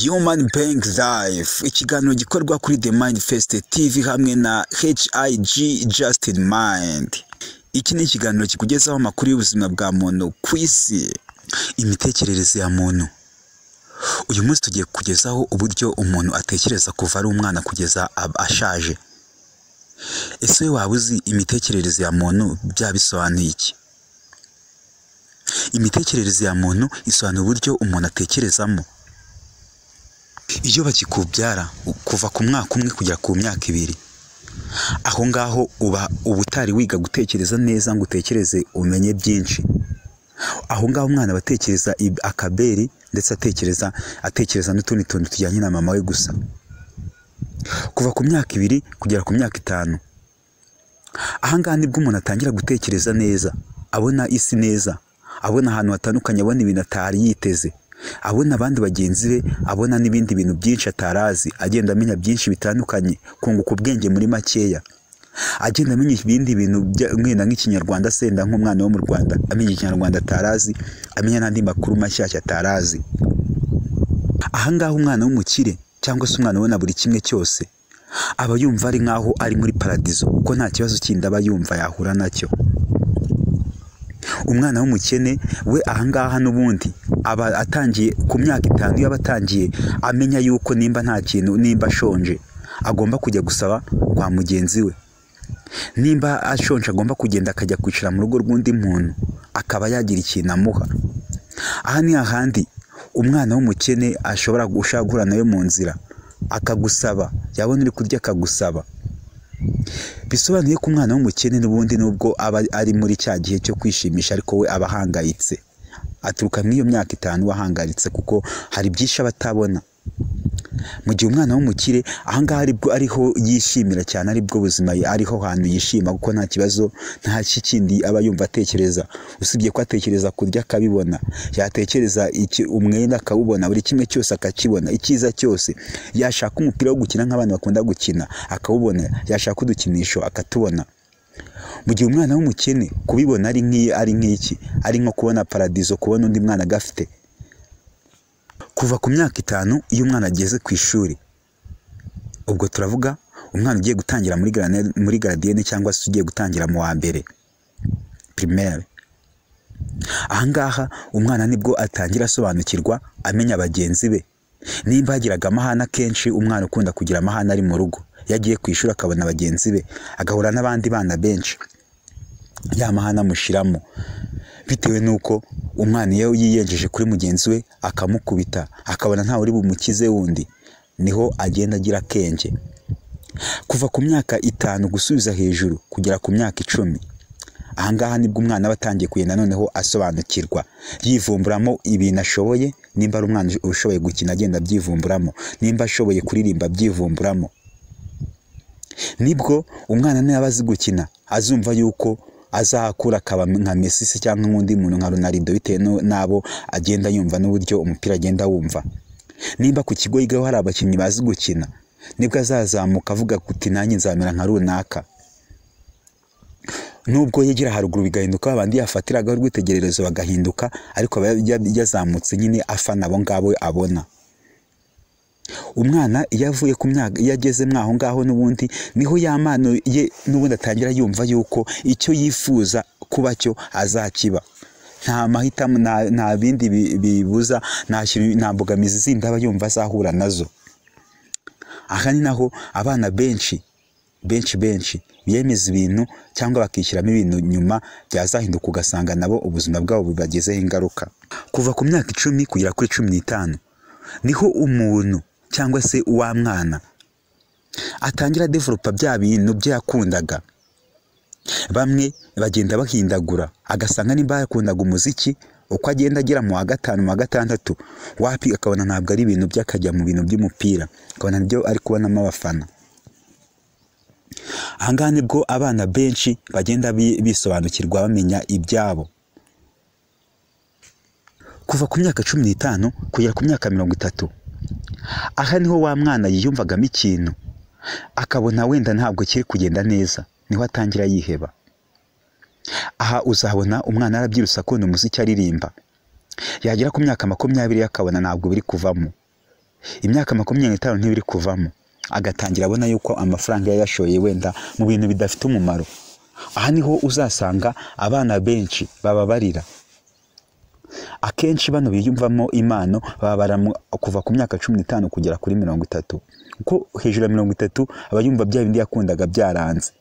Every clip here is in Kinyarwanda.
Human Being Life, ikiganiro gikorwa kuri The Manifest TV hamwe na HIG Just in Mind. Iki ni ikiganiro kikugezaho amakuru y'ubuzima bwa muntu ku isi, imitekerereze ya muntu. Uyu munsi tugiye kugezaho uburyo umuntu atekereza kuva ari umwana kugeza ab- ashaje. Ese waba uzi imitekerereze ya muntu byaba bisobanuye iki? Imitekerereze ya muntu isobanura uburyo umuntu atekerezamo. Iyo bakikubyara u- kuva ku mwaka umwe kugera ku myaka ibiri, aho ngaho uba uba utari wiga gutekereza neza ngo utekereze umenye byinshi. Aho ngaho umwana aba atekereza ib- akaberi ndetse atekereza atekereza n'utundi tuntu tujyanye na mama we gusa. Kuva ku myaka ibiri kugera ku myaka itanu, aha ngaha nibwo umuntu atangira gutekereza neza, abona isi neza, abona ahantu hatandukanye, abona ibintu atari yiteze, abona abandi bagenzi be, abona n'ibindi bintu byinshi atari azi, agenda amenya byinshi bitandukanye, kunguka ubwenge muri makeya, agenda amenya ibindi bintu bya- wenda nk'ikinyarwanda senda nk'umwana wo mu Rwanda, amenya ikinyarwanda atari azi, amenya n'andi makuru mashyashya atari azi. Aha ngaha umwana w'umukire cyangwa se umwana ubona buri kimwe cyose, aba yumva ari nk'aho ari muri paradizo kuko nta kibazo kindi aba yumva yahura nacyo. Umwana w'umukene we aha ngaha n'ubundi aba atangiye ku myaka itanu iyo aba atangiye amenya yuko nimba nta kintu nimba ashonje agomba kujya gusaba kwa mugenzi we, nimba ashonje agomba kugenda akajya kwicara mu rugo rw'undi muntu akaba yagira ikintu amuha. Aha ni hahandi umwana w'umukene ashobora gushaka guhura nawe mu nzira akagusaba, yabona uri kurya akagusaba. Bisobanuye ko umwana w'umukene n'ubundi nubwo aba ari muri cya gihe cyo kwishimisha ariko we aba ahangayitse, aturuka muri iyo myaka itanu we ahangayitse kuko hari byinshi aba atabona. Mu gihe umwana w'umukire aha ngaha aribwo ariho yishimira cyane, aribwo buzima ye- ariho hantu yishima kuko nta kibazo nta kindi aba yumva atekereza, usibye ko atekereza kurya akabibona, yatekereza iki umwenda akawubona, buri kimwe cyose akakibona, icyiza cyose, yashaka umupira wo gukina nk'abana bakunda gukina akawubona, yashaka udukinisho akatubona. Mu gihe umwana w'umukene kubibona ari nk'iyi ari nk'iki, ari nko kubona paradizo, kubona undi mwana agafite. Kuva ku myaka itanu iyo umwana ageze ku ishuri, ubwo turavuga umwana ugiye gutangira muri garane- muri garadiyene cyangwa se ugiye gutangira mu wa mbere primaire. Aha ngaha umwana nibwo atangira asobanukirwa amenya bagenzi be. Nimba yagiraga amahane akenshi umwana ukunda kugira amahane ari mu rugo, iyo agiye ku ishuri akabona bagenzi be, agahura n'abandi bana benshi, ya mahane amushiramo bitewe n'uko umwana iyo yiyengeje kuri mugenzi we akamukubita akabona ntawe uri bumukize wundi, niho agenda agira akenge. Kuva ku myaka itanu gusubiza hejuru kugera ku myaka icumi, aha ngaha nibwo umwana aba atangiye kugenda noneho asobanukirwa, yivumburamo ibintu ashoboye, nimba ari umwana ushoboye gukina agenda abyivumburamo, nimba ashoboye kuririmba abyivumburamo. Nibwo umwana niba azi gukina azumva yuko azakura akaba nka Messi se cyangwa nk'undi muntu nka Ronaldo bitewe n'u- n'abo agenda yumva n'uburyo umupira agenda wumva. Nimba ku kigo yigaho hari abakinnyi bazi gukina, nibwo azazamuka avuga kuti nanjye nzamera nka runaka. Nubwo yegera haruguru bigahinduka ba bandi yafatiragaho urwitegererezo bagahinduka, ariko aba ya- yazamutse nyine afana abo ngabo abona. Umwana iyo avuye ku myaka iyo ageze mwaho ngaho n'ubundi niho ya mpano ye n'ubundi atangira yumva yuko icyo yifuza kuba cyo azakiba. Nta mahitamo nta, nta bindi bi- bibuza nta, kintu- nta mbogamizi zindi aba yumva azahura nazo. Aha ni naho abana benshi benshi benshi biyemeza ibintu cyangwa bakishyiramo ibintu nyuma byazahinduka ugasanga nabo ubuzima bwabo bubagezeho ingaruka. Kuva ku myaka icumi kugera kuri cumi n'itanu niho umuntu cyangwa se wa mwana atangira developa bya bintu bye yakundaga. Bamwe bagenda bahindagura agasanga nimba yakundaga umuziki uko agenda agera mu wa gatanu mu wa gatandatu wapi akabona ntabwo ari ibintu bye akajya mu bintu by'umupira akabona nibyo ari kubonamo abafana. Aha ngaha nibwo abana benshi bagenda bi- bisobanukirwa bamenya ibyabo. Kuva ku myaka cumi n'itanu kugera ku myaka mirongo itatu, aha niho wa mwana yiyumvagamo ikintu akabona wenda ntabwo kiri kugenda neza, niho atangira yiheba. Aha uzahabona umwana yarabyirutse akunda umuziki aririmba, yagera ku myaka makumyabiri akabona ntabwo biri kuvamo imyaka makumyabiri n'itanu ntibiri kuvamo agatangira abona yuko amafaranga yayashoye wenda mu bintu bidafite umumaro aha niho uzasanga abana benshi bababarira akenshi bano biyumvamo impano babara kuva ku myaka cumi n'itanu kugera kuri mirongo itatu kuko hejuru ya mirongo itatu aba yumva bya bindi yakundaga byaranze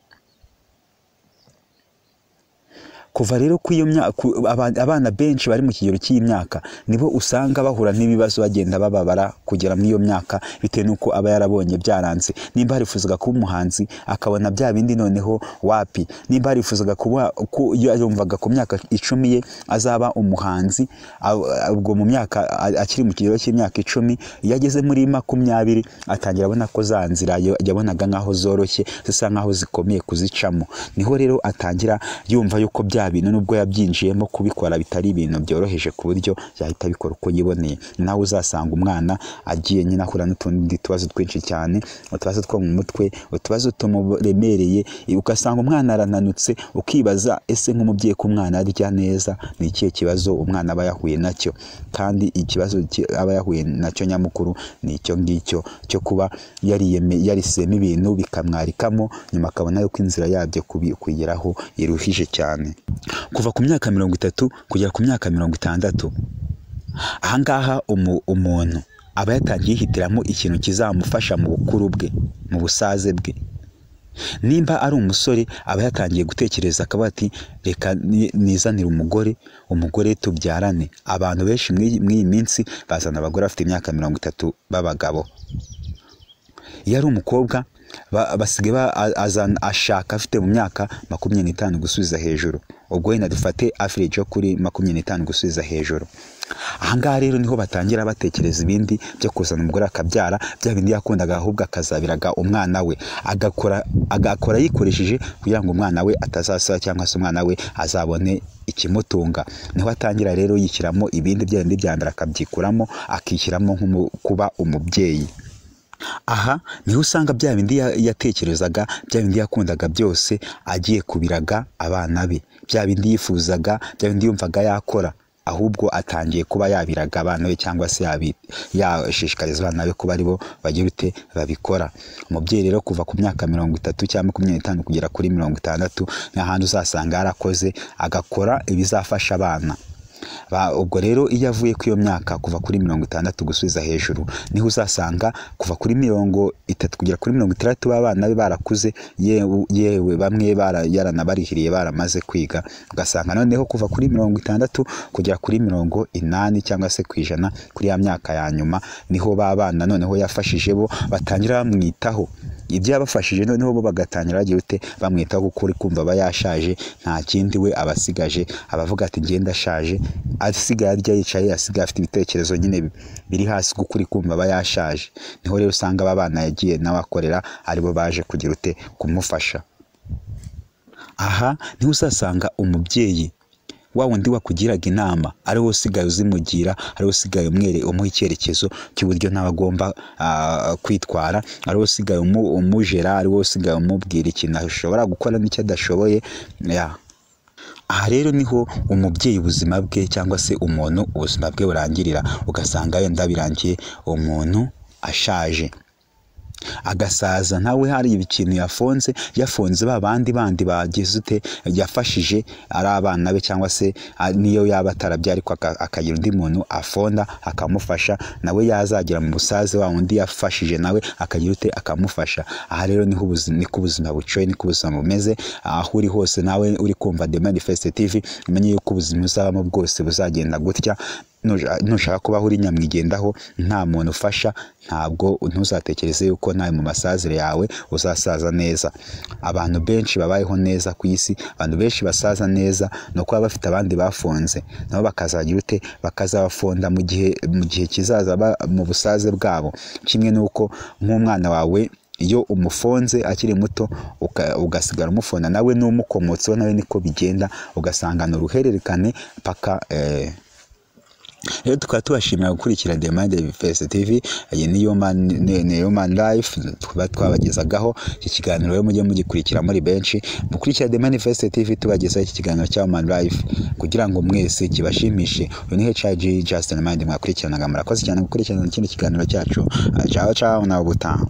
kuva rero ku iyo myaka abana benshi bari mu kigero cy'iyi myaka nibo usanga bahura n'ibibazo bagenda bababara kugera muri iyo myaka bitewe n'uko aba yarabonye byaranze nimba harifuzaga kuba umuhanzi akabona bya bindi noneho wapi nimba harifuzaga kuba ko iyo yumvaga ku myaka icumi ye azaba umuhanzi ubwo mu myaka akiri mu kigero cy'imyaka icumi iyo ageze muri makumyabiri atangira abona ko za nzira yabonaga nk'aho zoroshye zisa nk'aho zikomeye kuzicamo niho rero atangira yumva yuko bya bintu nubwo yabyinjiyemo kubikora bitari ibintu byoroheje ku buryo yahita abikora uko yiboneye nawe uzasanga umwana agiye nyine ahura n'utundi tubazo twinshi cyane utubazo two mu mutwe utubazo tumuremereye ugasanga umwana arananutse ukibaza ese nk'umubyeyi ko umwana arya neza ni ikihe kibazo umwana aba yahuye nacyo kandi ikibazo aba yahuye nacyo nyamukuru ni icyo ngicyo cyo kuba yarisemo ibintu bikamwarikamo nyuma akabona yuko inzira yabyo kugeraho iruhije cyane kuva ku myaka mirongo itatu kugera ku myaka mirongo itandatu ahangaha umuntu aba yatangiye yihitiramo ikintu kizamufasha mu bukuru bwe mu busaze bwe nimba ari umusore aba yatangiye gutekereza akavuga ati reka nizanire umugore umugore tubyarane abantu benshi muri iyi minsi bazana abagore bafite imyaka mirongo itatu b'abagabo iyo ari umukobwa basigaye ashaka afite mu myaka makumyabiri n'itanu gusubiza hejuru ubwo wenda dufate average yo kuri makumyabiri n'itanu gusubiza hejuru ahangaha rero niho batangira batekereza ibindi byo kuzana umugore akabyara bya bindi yakundaga ahubwo akazabiraga umwana we agakora agakora yikoresheje kugira ngo umwana we atazasaba cyangwa se umwana we azabone ikimutunga niho atangira rero yishyiramo ibindi bya bindi bya mbere akabyikuramo akishyiramo nko kuba umubyeyi aha niho usanga bya bindi yatekerezaga bya bindi yakundaga byose agiye kubiraga abana be bya bindi yifuzaga bya bindi yumvaga yakora ahubwo atangiye kuba yabiraga abana be cyangwa se yashishikariza abana be kuba aribo bagira ute babikora umubyeyi rero kuva ku myaka mirongo itatu cyangwa makumyabiri n'itanu kugera kuri mirongo itandatu ni ahantu uzasanga yarakoze agakora ibizafasha abana ubwo rero iyo avuye ku iyo myaka kuva kuri mirongo itandatu gusubiza hejuru niho uzasanga kuva kuri mirongo itatu kugera kuri mirongo itandatu b'abana be barakuze yewe bamwe yaranabarihiriye baramaze kwiga ugasanga noneho kuva kuri mirongo itandatu kugera kuri mirongo inani cyangwa se ku ijana kuri ya myaka ya nyuma niho ba bana noneho yafashije bo batangira bamwitaho ibyo yabafashije noneho bo bagatangira bagira ute bamwitaho kuko uri kumva aba yashaje nta kindi we abasigaje abavuga ati ngenda ashaje asigaye arya yicaye asigaye afite ibitekerezo nyine biri hasi kuko uri kumva aba yashaje niho rero usanga aba bana yagiye nawe akorera aribo baje kugira ute kumufasha aha niho uzasanga umubyeyi wa wundi wakugiraga inama ari we usigaye uzimugira ari we usigaye umwere umuha icyerekezo cy'uburyo nawe agomba kwitwara ari we usigaye umujera ari we usigaye umubwira ikintu ashobora gukora n'icyo adashoboye aha rero niho umubyeyi ubuzima bwe cyangwa se umuntu ubuzima bwe burangirira ugasanga wenda birangiye umuntu ashaje agasaza nawe hari ikintu yafonze yafonze ba bandi bandi bagize ute yafashije ari abana be cyangwa se niyo yaba atarabya ariko akagira undi muntu afonda akamufasha nawe yazagera mu busaze wa undi yafashije nawe akagira ute akamufasha aha rero niho ubuzima niko ubuzima bucoye niko ubuzima bumeze aho uri hose nawe uri kumva The Manifest TV umenye yuko ubuzima uzabamo bwose buzagenda gutya nushaka kubaho uri nyamwigendaho nta muntu ufasha ntabwo ntuzatekereze yuko nawe mu masazire yawe uzasaza neza abantu benshi babayeho neza ku isi abantu benshi basaza neza ni ukuba bafite abandi bafunze nabo bakazagira ute bakazabafonda mu gihe mu gihe kizaza mu busaze bwabo kimwe n'uko nk'umwana wawe iyo umufonze akiri muto ugasigara umufona nawe n'umukomotseho nawe niko bigenda ugasangana uruhererekane paka rero tukaba tubashimira gukurikira The Mind Fest TV iyi ni yo man ni- ni yo man life tuba twabagezagaho iki kiganiro rero mujye mugikurikira muri benshi mukurikira The Mind Fest TV tubagezaho iki kiganiro cya Man Life kugira ngo mwese kibashimishe uyu ni HIG Justin Mind mwakurikiranaga murakoze cyane gukurikirana ikindi kiganiro cyacu Ah, ciao ciao na ubutaha